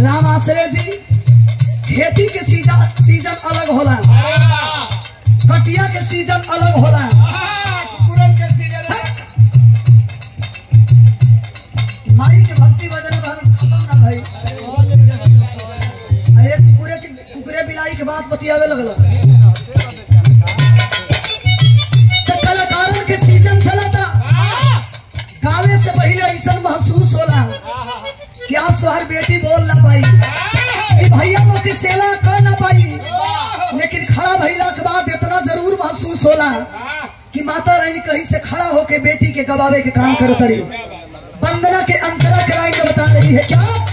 राम आश्रय जी खेती के सीजन सीजन अलग होला कटिया के सीजन अलग होला पूरन के सीजन है माई के भक्ति भजन भजन खत्म ना भाई आ ये कुकुरे के कुकुरे बिलाई के बात बतियावे लगल तो कलाकारन के सीजन चला था गावे से पहले ऐसा महसूस होला कि आज तुम्हारी बेटी बोल ना पाई कि भैया लोग की सेवा कर ना पाई लेकिन खड़ा भैला के बाद इतना जरूर महसूस होला कि माता रानी कहीं से खड़ा होके बेटी के गवावे के काम करत रही वंदना के अंतरा के लाइन में बता रही है क्या